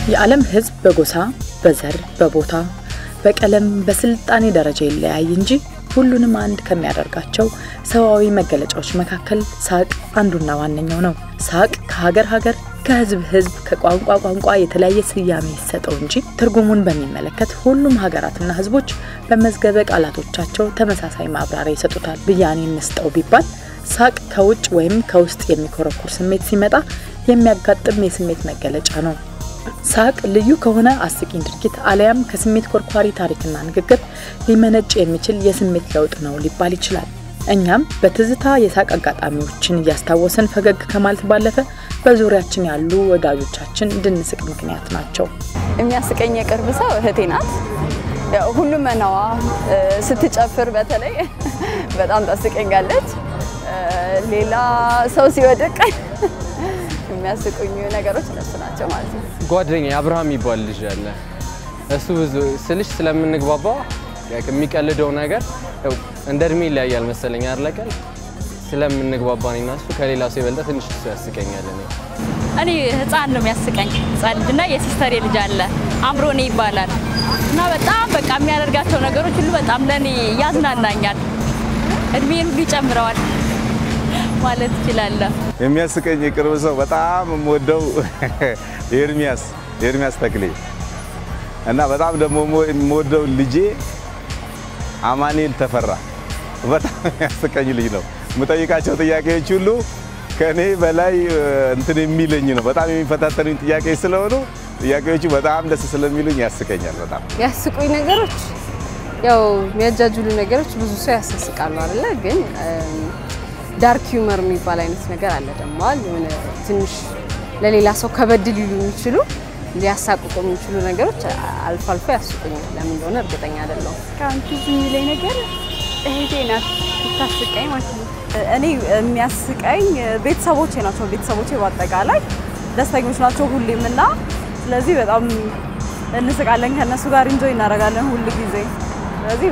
የዓለም ሕዝብ በጎሳ፣ በዘር፣ በቦታ፣ በቀለም፣ በስልጣኔ ደረጃ ይለያይ እንጂ ሁሉንም አንድ ከሚያደርጋቸው ሰዋዊ መገለጫዎች መካከል ሳቅ አንዱና ዋነኛው ነው። ሳቅ ከሀገር ሀገር ከህዝብ ህዝብ ከቋንቋ ቋንቋ የተለያየ ስያሜ ይሰጠው እንጂ ትርጉሙን በሚመለከት ሁሉም ሀገራትና ህዝቦች በመዝገበ ቃላቶቻቸው ተመሳሳይ ማብራሪያ ይሰጡታል። ብያኔ እንስጠው ቢባል ሳቅ ከውጭ ወይም ከውስጥ የሚኮረኩር ስሜት ሲመጣ የሚያጋጥም የስሜት መገለጫ ነው። ሳቅ ልዩ ከሆነ አስቂኝ ድርጊት አሊያም ከስሜት ኮርኳሪ ታሪክና ንግግር ሊመነጭ የሚችል የስሜት ለውጥ ነው ሊባል ይችላል። እኛም በትዝታ የሳቅ አጋጣሚዎችን እያስታወስን ፈገግ ከማለት ባለፈ በዙሪያችን ያሉ ወዳጆቻችን እንድንስቅ ምክንያት ናቸው። የሚያስቀኝ የቅርብ ሰው እህቴ ናት። ያው ሁሉም መናዋ ስትጨፍር በተለይ በጣም ታስቀኛለች። ሌላ ሰው ሲወድቅ የሚያስቁኝ ነገሮች እነሱ ናቸው ማለት ነው። ጓደኛ አብርሃም የሚባል ልጅ አለ። እሱ ብዙ ስልሽ ስለምንግባባ የሚቀልደው ነገር ያው እንደ እድሜ ይለያያል መሰለኝ አርለቀል ስለምንግባባ እኔና እሱ ከሌላ ሰው የበለጠ ትንሽ እሱ ያስቀኛል። እኔ እኔ ህፃን ነው የሚያስቀኝ ህፃን ልጅና የሲስተር ልጅ አለ አምሮኔ ይባላል እና በጣም በቃ የሚያደርጋቸው ነገሮች ሁሉ በጣም ለእኔ ያዝናናኛል፣ እድሜን ሁሉ ይጨምረዋል ማለት እችላለሁ። የሚያስቀኝ የቅርብ ሰው በጣም የምወደው የኤርሚያስ የኤርሚያስ ተክሌ እና በጣም ደግሞ የምወደው ልጄ አማኑኤል ተፈራ በጣም የሚያስቀኝ ልጅ ነው። የምጠይቃቸው ጥያቄዎች ሁሉ ከእኔ በላይ እንትን የሚለኝ ነው። በጣም የሚፈታተኑኝ ጥያቄዎች ስለሆኑ ጥያቄዎቹ በጣም ደስ ስለሚሉኝ ያስቀኛል። በጣም ያስቁኝ ነገሮች ያው የሚያጃጅሉ ነገሮች ብዙ ሰው ያሳስቃሉ አይደለ? ግን ዳርክ ሂውመር የሚባል አይነት ነገር አለ ደግሞ የሆነ ትንሽ ለሌላ ሰው ከበድ ሊሉ የሚችሉ ሊያሳቅቁ የሚችሉ ነገሮች አልፎ አልፎ ያስቁኛል። ለምን እንደሆነ እርግጠኛ አይደለሁም። እስካሁን ትዝ የሚለኝ ነገር እህቴ ናት ስታስቀኝ ማለት ነው። እኔ የሚያስቀኝ ቤተሰቦቼ ናቸው። ቤተሰቦቼ በአጠቃላይ ደስተኞች ናቸው ሁሌም እና ስለዚህ በጣም እንስቃለን ከእነሱ ጋር እንጆይ እናደርጋለን ሁል ጊዜ። ስለዚህ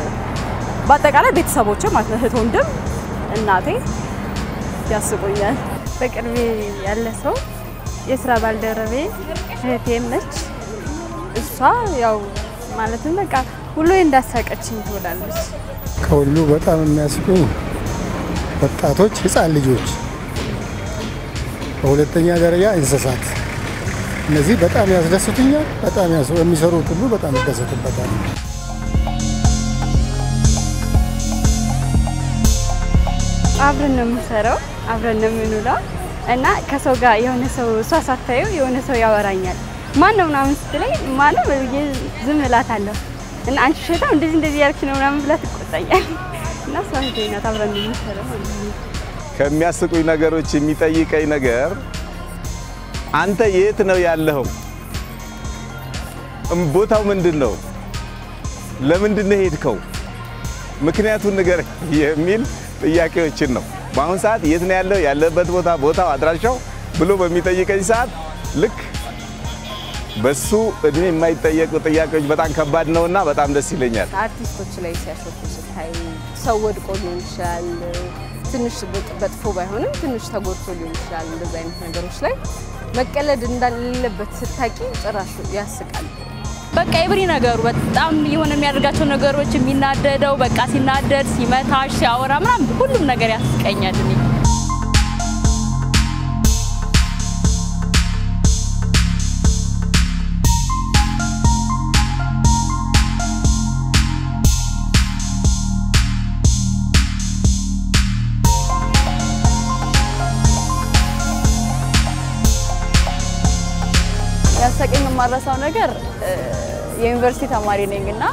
በአጠቃላይ ቤተሰቦቼ ማለት ነው እህት፣ ወንድም፣ እናቴ ያስቁኛል። በቅርቤ ያለ ሰው የስራ ባልደረቤ እህቴም ነች። እሷ ያው ማለትም በቃ ሁሉ እንዳሳቀችኝ ትውላለች። ከሁሉ በጣም የሚያስቁ ወጣቶች፣ ህፃን ልጆች፣ በሁለተኛ ደረጃ እንስሳት። እነዚህ በጣም ያስደስቱኛል። በጣም የሚሰሩት ሁሉ በጣም ይደሰቱበታል። አብረን ነው የምንሰራው፣ አብረን ነው የምንውለው እና ከሰው ጋር የሆነ ሰው እሷ ሳታየው የሆነ ሰው ያወራኛል። ማን ነው ምናምን ስትለኝ ማነው ብዬ ዝም እላታለሁ እና አንቺ ሸታም እንደዚህ እንደዚህ ያልክሽ ነው ምናምን ብላ ትቆጣኛል። እና እሷ እህቴ ናት፣ አብረን ነው የምንሰራው ማለት ነው። ከሚያስቁኝ ነገሮች የሚጠይቀኝ ነገር አንተ የት ነው ያለኸው? ቦታው ምንድን ነው? ለምንድን ነው ሄድከው? ምክንያቱን ነገር የሚል ጥያቄዎችን ነው። በአሁን ሰዓት የት ነው ያለው ያለበት ቦታ ቦታው አድራሻው ብሎ በሚጠይቀኝ ሰዓት ልክ በሱ እድሜ የማይጠየቁ ጥያቄዎች በጣም ከባድ ነውና በጣም ደስ ይለኛል። አርቲስቶች ላይ ሲያሾፉ ስታይ ሰው ወድቆ ሊሆን ይችላል፣ ትንሽ በጥፎ ባይሆንም ትንሽ ተጎድቶ ሊሆን ይችላል። እንደዚህ አይነት ነገሮች ላይ መቀለድ እንዳሌለበት ስታቂ ጭራሽ ያስቃል። በቃ የብሪ ነገሩ በጣም የሆነ የሚያደርጋቸው ነገሮች የሚናደደው በቃ ሲናደድ፣ ሲመታሽ፣ ሲያወራ ምናምን ሁሉም ነገር ያስቀኛል እኔ ያሳቀኝ የማረሳው ነገር የዩኒቨርሲቲ ተማሪ ነኝ እና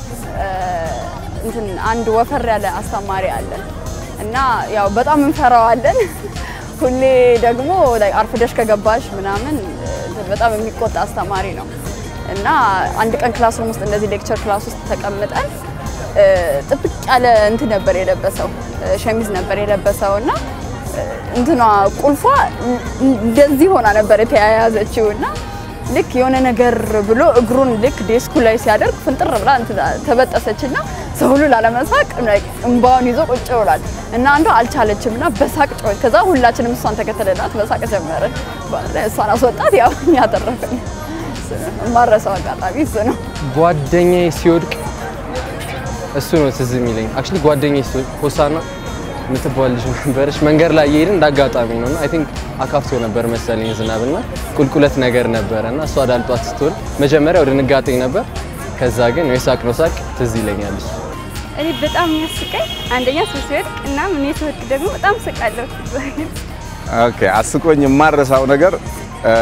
እንትን አንድ ወፈር ያለ አስተማሪ አለ እና ያው በጣም እንፈራዋለን። ሁሌ ደግሞ አርፍደሽ ከገባሽ ምናምን በጣም የሚቆጣ አስተማሪ ነው እና አንድ ቀን ክላስሩም ውስጥ እንደዚህ ሌክቸር ክላስ ውስጥ ተቀምጠን ጥብቅ ያለ እንትን ነበር የለበሰው ሸሚዝ ነበር የለበሰው እና እንትኗ ቁልፏ እንደዚህ ሆና ነበር የተያያዘችው እና ልክ የሆነ ነገር ብሎ እግሩን ልክ ዴስኩ ላይ ሲያደርግ ፍንጥር ብላ ተበጠሰች እና ሰው ሁሉ ላለመሳቅ እንባውን ይዞ ቁጭ ብሏል እና አንዷ አልቻለችም እና በሳቅ ጮኸች። ከዛ ሁላችንም እሷን ተከተለናት በሳቅ ጀመርን። እሷን አስወጣት፣ ያው እኛ ተረፍን። እሱ ነው የማረሳው አጋጣሚ እሱ ነው። ጓደኛዬ ሲወድቅ እሱ ነው ትዝ የሚለኝ። አክቹሊ ጓደኛዬ ሲወድቅ ሆሳና የምትባል ልጅ ነበረች። መንገድ ላይ እየሄድን እንዳጋጣሚ ነው እና አይ ቲንክ አካፍቶ ነበር መሰለኝ ዝናብና ቁልቁለት ነገር ነበረ እና እሷ ዳልጧት ስትሆን መጀመሪያው ድንጋጤ ነበር። ከዛ ግን የሳቅ ነው ሳቅ ትዝ ይለኛል እሱ። እኔ በጣም የሚያስቀኝ አንደኛ ሰው ሲወድቅ እና እኔ ስወድቅ ደግሞ በጣም ስቃለሁ። ኦኬ አስቆኝ የማረሳው ነገር እ፣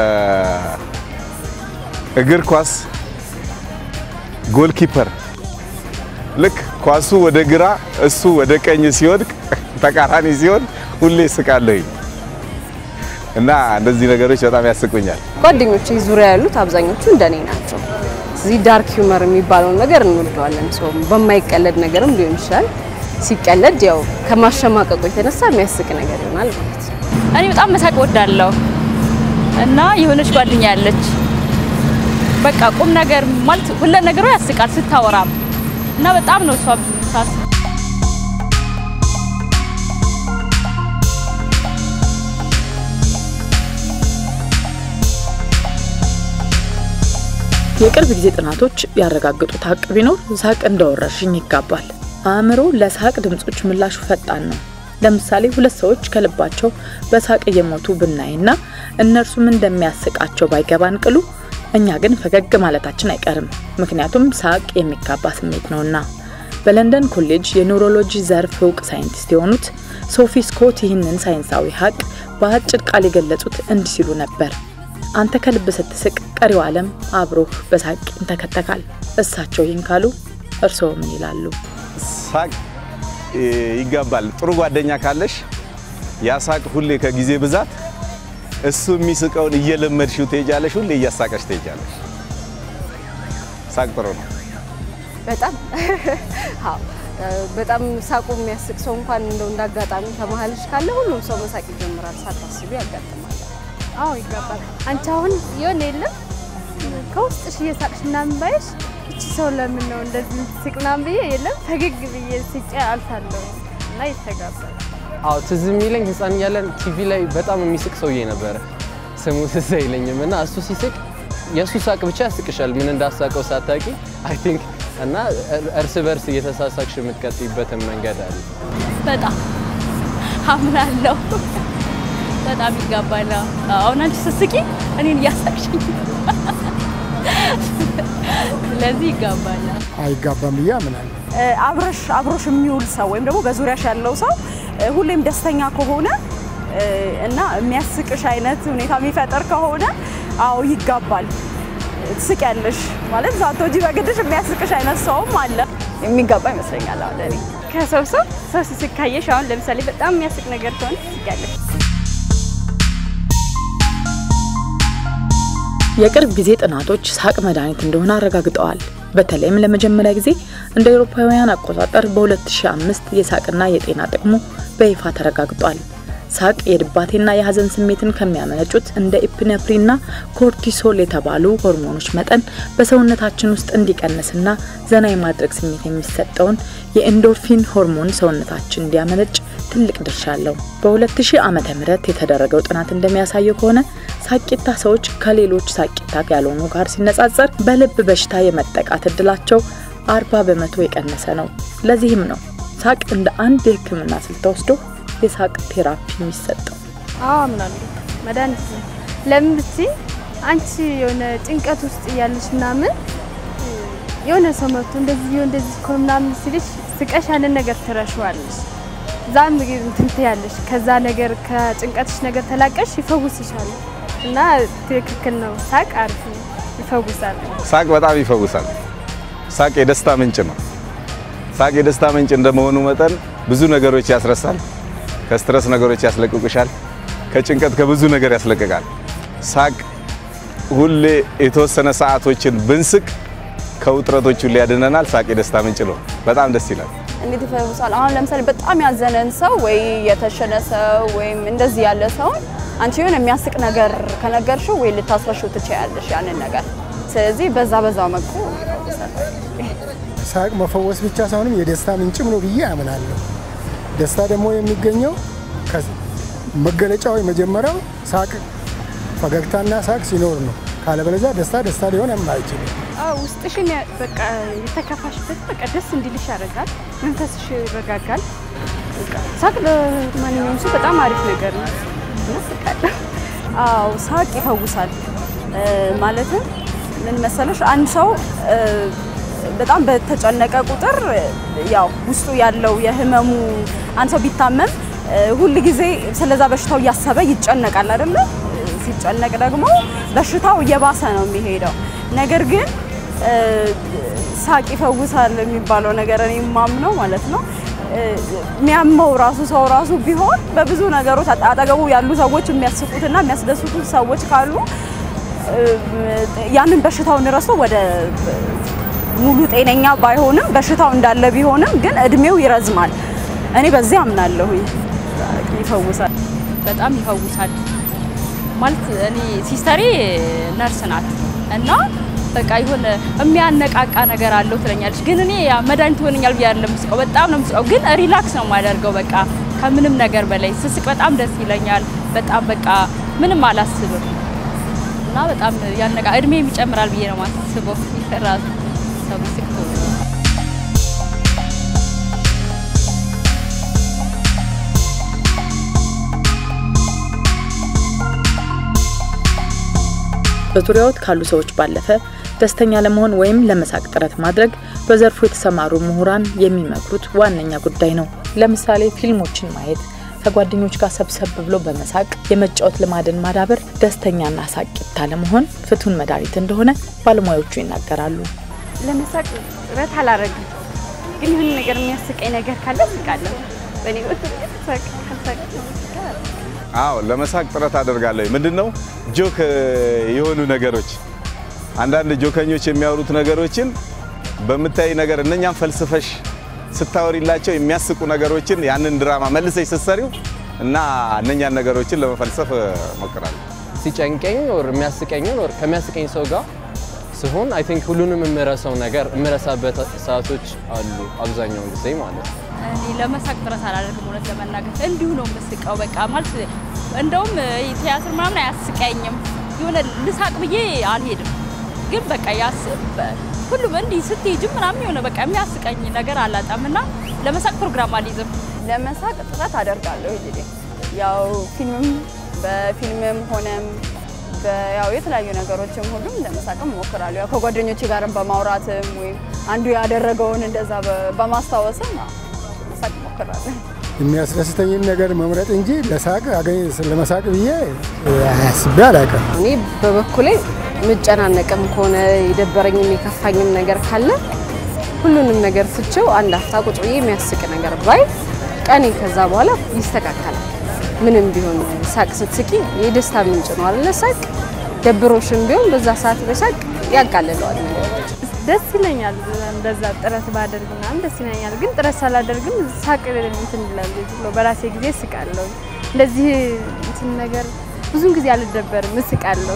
እግር ኳስ ጎልኪፐር ልክ ኳሱ ወደ ግራ እሱ ወደ ቀኝ ሲወድቅ ተቃራኒ ሲሆን ሁሌ ስቃለሁኝ እና እንደዚህ ነገሮች በጣም ያስቁኛል። ጓደኞቼ ዙሪያ ያሉት አብዛኞቹ እንደኔ ናቸው። ስለዚህ ዳርክ ሂውመር የሚባለውን ነገር እንወደዋለን። ሰው በማይቀለድ ነገርም ሊሆን ይችላል። ሲቀለድ ያው ከማሸማቀቁ የተነሳ የሚያስቅ ነገር ይሆናል ማለት ነው። እኔ በጣም መሳቅ ወዳለሁ እና የሆነች ጓደኛ ያለች በቃ ቁም ነገር ማለት ሁለ ነገሯ ያስቃል ስታወራም እና በጣም ነው እሷ ታስ የቅርብ ጊዜ ጥናቶች ያረጋገጡት ሀቅ ቢኖር ሳቅ እንደ ወረርሽኝ ይጋባል። አእምሮ ለሳቅ ድምጾች ምላሹ ፈጣን ነው። ለምሳሌ ሁለት ሰዎች ከልባቸው በሳቅ እየሞቱ ብናይና እነርሱም እንደሚያስቃቸው ባይገባን ቅሉ እኛ ግን ፈገግ ማለታችን አይቀርም። ምክንያቱም ሳቅ የሚጋባ ስሜት ነውና። በለንደን ኮሌጅ የኒውሮሎጂ ዘርፍ እውቅ ሳይንቲስት የሆኑት ሶፊ ስኮት ይህንን ሳይንሳዊ ሀቅ በአጭር ቃል የገለጹት እንዲህ ሲሉ ነበር። አንተ ከልብ ስትስቅ ቀሪው ዓለም አብሮህ በሳቅ ይንተከተካል። እሳቸው ይህን ካሉ እርስዎ ምን ይላሉ? ሳቅ እ፣ ይጋባል። ጥሩ ጓደኛ ካለሽ ያ ሳቅ ሁሌ ከጊዜ ብዛት እሱ የሚስቀውን እየለመድሽው ትሄጃለሽ። ሁሌ እያሳቀሽ ትሄጃለሽ። ሳቅ ጥሩ ነው። በጣም አዎ፣ እ፣ በጣም ሳቁ የሚያስቅ ሰው እንኳን እንደው እንዳጋጣሚ ከመሀልሽ ካለ ሁሉም ሰው መሳቅ ይጀምራል። ሳታስቢ ያጋጥማል። አዎ ይጋባል። አንቺ አሁን የሆነ የለም ከውስጥሽ እየሳቅሽ ምናምን ባይሽ እቺ ሰው ለምን ነው እንደዚህ የምትስቅ ምናምን ብዬ የለም ፈገግ ብዬ ስቄ አልፋለሁ እና ይተጋባል። አዎ ትዝ የሚለኝ ህፃን እያለን ቲቪ ላይ በጣም የሚስቅ ሰውዬ ነበረ። ስሙ ትዝ አይለኝም እና እሱ ሲስቅ የእሱ ሳቅ ብቻ ያስቅሻል፣ ምን እንዳሳቀው ሳታቂ አይ ቲንክ እና እርስ በርስ እየተሳሳቅሽ የምትቀጥይበትን መንገድ አለ። በጣም አምናለሁ። በጣም ይጋባል። አሁን አንቺ ስትስቂ እኔን እያሳቅሽኝ፣ ስለዚህ ይጋባል። አይጋባም ብዬ አምናለሁ። እ፣ አብረሽ አብሮሽ የሚውል ሰው ወይም ደግሞ በዙሪያሽ ያለው ሰው እ፣ ሁሌም ደስተኛ ከሆነ እ፣ እና የሚያስቅሽ አይነት ሁኔታ የሚፈጠር ከሆነ አዎ ይጋባል። ትስቂያለሽ ማለት ሳትወጂ በግድሽ የሚያስቅሽ አይነት ሰውም አለ። የሚጋባ ይመስለኛል አሁን ለእኔ። ከሰው ሰው ሰው ሲስቅ ካየሽ አሁን ለምሳሌ በጣም የሚያስቅ ነገር ከሆነ ትስቂያለሽ። የቅርብ ጊዜ ጥናቶች ሳቅ መድኃኒት እንደሆነ አረጋግጠዋል። በተለይም ለመጀመሪያ ጊዜ እንደ አውሮፓውያን አቆጣጠር በ2005 የሳቅና የጤና ጥቅሙ በይፋ ተረጋግጧል። ሳቅ የድባቴና የሀዘን ስሜትን ከሚያመነጩት እንደ ኢፒኔፍሪንና ኮርቲሶል የተባሉ ሆርሞኖች መጠን በሰውነታችን ውስጥ እንዲቀንስና ዘና የማድረግ ስሜት የሚሰጠውን የኤንዶርፊን ሆርሞን ሰውነታችን እንዲያመነጭ ትልቅ ድርሻ አለው። በ2000 ዓመተ ምህረት የተደረገው ጥናት እንደሚያሳየው ከሆነ ሳቂታ ሰዎች ከሌሎች ሳቂታ ያልሆኑ ጋር ሲነጻጸር በልብ በሽታ የመጠቃት እድላቸው 40 በመቶ የቀነሰ ነው። ለዚህም ነው ሳቅ እንደ አንድ የሕክምና ስልት ተወስዶ የሳቅ ቴራፒ የሚሰጠው። አዎ አምናለሁ። መድኃኒት ነው። ለምን ብትይ አንቺ የሆነ ጭንቀት ውስጥ እያለሽ ምናምን የሆነ ሰው መጥቶ እንደዚህ ቢሆን እንደዚህ እኮ ምናምን ሲልሽ ስቀሽ ያንን ነገር ትረሺዋለሽ። ዛም እንትን ትያለሽ። ከዛ ነገር ከጭንቀትሽ ነገር ተላቀሽ ይፈውስሻል። እና ትክክል ነው። ሳቅ አሪፍ ነው፣ ይፈውሳል። ሳቅ በጣም ይፈውሳል። ሳቅ የደስታ ምንጭ ነው። ሳቅ የደስታ ምንጭ እንደመሆኑ መጠን ብዙ ነገሮች ያስረሳል። ከስትረስ ነገሮች ያስለቅቁሻል። ከጭንቀት ከብዙ ነገር ያስለቅቃል። ሳቅ ሁሌ የተወሰነ ሰዓቶችን ብንስቅ ከውጥረቶች ሁሉ ያድነናል። ሳቅ የደስታ ምንጭ ነው። በጣም ደስ ይላል። እንዴት ይፈውሳል? አሁን ለምሳሌ በጣም ያዘነን ሰው ወይ የተሸነ ሰው ወይም እንደዚህ ያለ ሰውን አንቺ የሆነ የሚያስቅ ነገር ከነገርሽው ወይ ልታስረሽው ትችያለሽ ያንን ነገር። ስለዚህ በዛ በዛ መልኩ ይፈውሳል። ሳቅ መፈወስ ብቻ ሳይሆንም የደስታ ምንጭም ነው ብዬ አምናለሁ። ደስታ ደግሞ የሚገኘው ከ- መገለጫው የመጀመሪያው ሳቅ ፈገግታና ሳቅ ሲኖር ነው። ካለበለዚያ ደስታ ደስታ ሊሆን አይችልም። አዎ ውስጥሽን ያ- በቃ የተከፋሽበት በቃ ደስ እንዲልሽ ያደርጋል። መንፈስሽ ይረጋጋል። በቃ ሳቅ ለማንኛውም ሰው በጣም አሪፍ ነገር ነው እና ስቃለሁ። አዎ ሳቅ ይፈውሳል። እ፣ ማለትም ምን መሰለሽ አንድ ሰው እ፣ በጣም በተጨነቀ ቁጥር እ፣ ያው ውስጡ ያለው የህመሙ አንድ ሰው ቢታመም እ፣ ሁል ጊዜ ስለዛ በሽታው እያሰበ ይጨነቃል አይደለ? ሲጨነቅ ደግሞ በሽታው እየባሰ ነው የሚሄደው። ነገር ግን እ፣ ሳቅ ይፈውሳል የሚባለው ነገር እኔ የማምነው ማለት ነው እ፣ የሚያመው ራሱ ሰው ራሱ ቢሆን በብዙ ነገሮች አጠ- አጠገቡ ያሉ ሰዎች የሚያስቁትና የሚያስደስቱት ሰዎች ካሉ እ፣ ያንን በሽታውን ረስቶ ወደ ሙሉ ጤነኛ ባይሆንም በሽታው እንዳለ ቢሆንም ግን እድሜው ይረዝማል። እኔ በዚህ አምናለሁኝ። ይፈውሳል። በጣም ይፈውሳል። ማለት እኔ ሲስተሬ ነርስ ናት እና በቃ የሆነ የሚያነቃቃ ነገር አለው ትለኛለች። ግን እኔ ያ መድኃኒት ይሆነኛል ብዬ አይደለም የምስቀው፣ በጣም ነው የምስቀው። ግን ሪላክስ ነው የማደርገው በቃ ከምንም ነገር በላይ ስስቅ በጣም ደስ ይለኛል። በጣም በቃ ምንም አላስብም እና በጣም ያነቃ እድሜ ይጨምራል ብዬ ነው የማስበው ራሱ ሰው ሲስቅ ቶሎ በዙሪያዎት ካሉ ሰዎች ባለፈ ደስተኛ ለመሆን ወይም ለመሳቅ ጥረት ማድረግ በዘርፉ የተሰማሩ ምሁራን የሚመክሩት ዋነኛ ጉዳይ ነው። ለምሳሌ ፊልሞችን ማየት፣ ከጓደኞች ጋር ሰብሰብ ብሎ በመሳቅ የመጫወት ልማድን ማዳበር ደስተኛና ሳቂታ ለመሆን ፍቱን መድኃኒት እንደሆነ ባለሙያዎቹ ይናገራሉ። ለመሳቅ ጥረት አላረግም፣ ግን የሆነ ነገር የሚያስቀኝ ነገር ካለ ስቃለሁ። በእኔ በኩል ግን ሳቅ ካልሳቅ አዎ ለመሳቅ ጥረት አደርጋለሁ። ምንድን ነው ጆክ የሆኑ ነገሮች አንዳንድ ጆከኞች የሚያወሩት ነገሮችን በምታይ ነገር እነኛም ፈልስፈሽ ስታወሪላቸው የሚያስቁ ነገሮችን ያንን ድራማ መልሰሽ ስትሰሪው እና እነኛን ነገሮችን ለመፈልሰፍ እሞክራለሁ። ሲጨንቀኝ ኦር የሚያስቀኝን ኦር ከሚያስቀኝ ሰው ጋር ስሆን አይ ቲንክ ሁሉንም የምረሳው ነገር የምረሳበት ሰዓቶች አሉ አብዛኛውን ጊዜ ማለት ነው። እኔ ለመሳቅ ጥረት አላደርግም። እውነት ለመናገር እንዲሁ ነው የምስቀው። በቃ ማለት እንደውም ቲያትር ምናምን አያስቀኝም። የሆነ ልሳቅ ብዬ አልሄድም፣ ግን በቃ ያስብ ሁሉም እንዲህ ስትሄጅም ምናምን የሆነ በቃ የሚያስቀኝ ነገር አላጣም እና ለመሳቅ ፕሮግራም አልይዝም። ለመሳቅ ጥረት አደርጋለሁ። እንግዲህ ያው ፊልምም በፊልምም ሆነም ያው የተለያዩ ነገሮችም ሁሉም ለመሳቅም እሞክራለሁ። ያው ከጓደኞቼ ጋርም በማውራትም ወይም አንዱ ያደረገውን እንደዛ በማስታወስም ያው ለመሳቅ እሞክራለሁ። የሚያስደስተኝን ነገር መምረጥ እንጂ ለሳቅ አገኝ ለመሳቅ ብዬ አያስቤ አላውቅም። እኔ በበኩሌ ምጨናነቅም ከሆነ የደበረኝም የከፋኝም ነገር ካለ ሁሉንም ነገር ፍቼው አንድ አፍታ ቁጭ ብዬ የሚያስቅ ነገር ባይ ቀኔ ከዛ በኋላ ይስተካከላል። ምንም ቢሆን ሳቅ ስትስቂ የደስታ ምንጭ ነው አይደለ? ሳቅ ደብሮሽም ቢሆን በዛ ሰዓት በሳቅ ያቃልለዋል ነገሮች። ደስ ይለኛል። እንደዛ ጥረት ባደርግ ምናምን ደስ ይለኛል። ግን ጥረት ሳላደርግም ሳቅ እንትን እላለሁ። ዝም ብሎ በራሴ ጊዜ እስቃለሁ። እንደዚህ እንትን ነገር ብዙን ጊዜ አልደበርም፣ እስቃለሁ።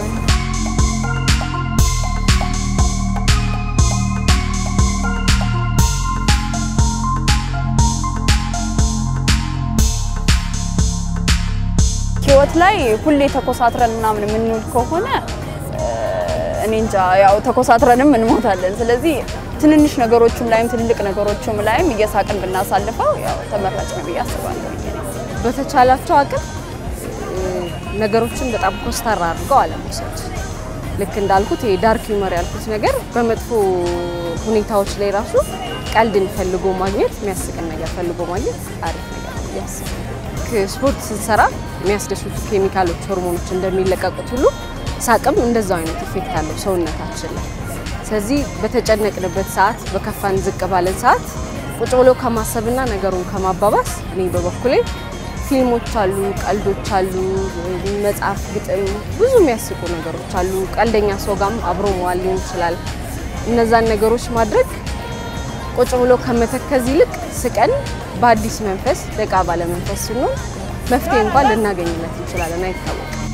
ህይወት ላይ ሁሌ ተኮሳትረን ምናምን የምንውል ከሆነ እኔ እንጃ ያው ተኮሳትረንም እንሞታለን። ስለዚህ ትንንሽ ነገሮችም ላይም ትልልቅ ነገሮችም ላይም እየሳቅን ብናሳልፈው ያው ተመራጭ ነው ብዬ አስባለሁ። በተቻላቸው አቅም ነገሮችን በጣም ኮስተር አድርገው አለመውሰድ። ልክ እንዳልኩት የዳርክ ዩመር ያልኩት ነገር በመጥፎ ሁኔታዎች ላይ ራሱ ቀልድን ፈልጎ ማግኘት የሚያስቅን ነገር ፈልጎ ማግኘት አሪፍ ነገር ነው ብዬ አስባለሁ። ስፖርት ስንሰራ የሚያስደስቱ ኬሚካሎች፣ ሆርሞኖች እንደሚለቀቁት ሁሉ ሳቅም እንደዛው አይነት ኢፌክት አለው ሰውነታችን ላይ። ስለዚህ በተጨነቅንበት ሰዓት፣ በከፋን ዝቅ ባለን ሰዓት ቁጭ ብሎ ከማሰብና ነገሩን ከማባባስ እኔ በበኩሌ ፊልሞች አሉ፣ ቀልዶች አሉ፣ መጽሐፍ፣ ግጥም፣ ብዙ የሚያስቁ ነገሮች አሉ። ቀልደኛ ሰው ጋርም አብሮ መዋል ሊሆን ይችላል። እነዛን ነገሮች ማድረግ ቁጭ ብሎ ከመተከዝ ይልቅ ስቀን በአዲስ መንፈስ ደቃ ባለ መንፈስ ስንሆን መፍትሄ እንኳን ልናገኝለት እንችላለን፣ አይታወቅም።